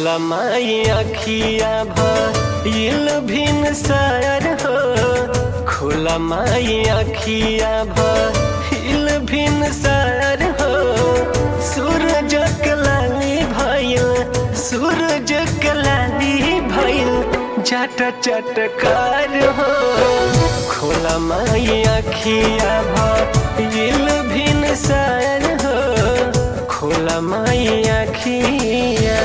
खोला माई अखिया भइल भिन सार हो खोला माई अखिया भइल भिन सार हो सूरज कलाली भइल सूरज कलाली भइल जट चटकार हो खोला माई अखिया भइल भिन सार हो खोला माई अखिया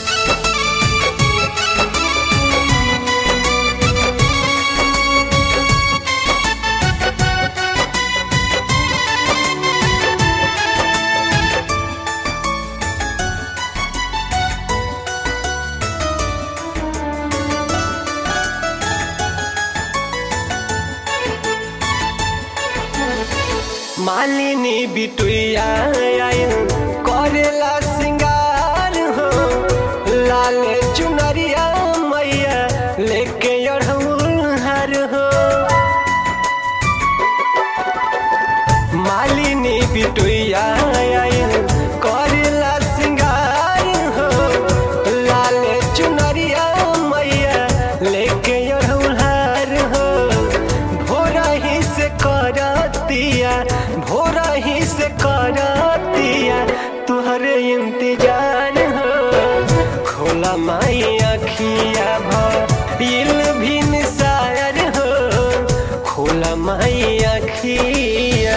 मालिनी बिटुया आइल करेला सिंगार हो लाल चुनरिया मैया लेके अड़हुल हार हो मालिनी बिटुया आइल करेला सिंगार हो लाल चुनरिया मैया लेके अड़हुल हार हो भोरा ही से करतिया भोरा ही से करतिया तुहरे इंतजार हो खोला माई अखिया भइल भिन सायर हो खोला माई अखिया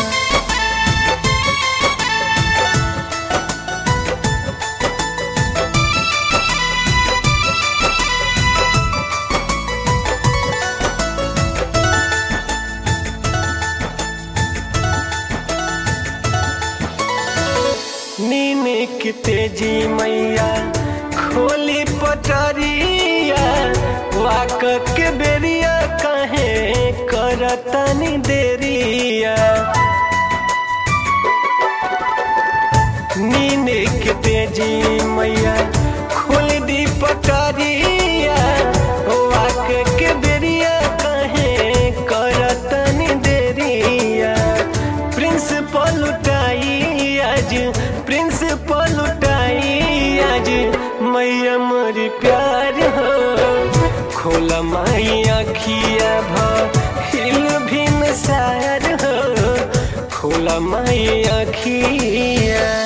नीने की तेजी मैया खोली पटरिया वाक के बेरिया कहे करतनी देरिया नीने की तेजी मैया खोल दी पटरिया वाक के बेरिया कहे करतनी देरिया प्रिंसिपल उठाई आज प्रिंसिपल उठाई आज मैया मोरी प्यार हो खोला माई अखिया भइल भिन सार हो खोला माई अखिया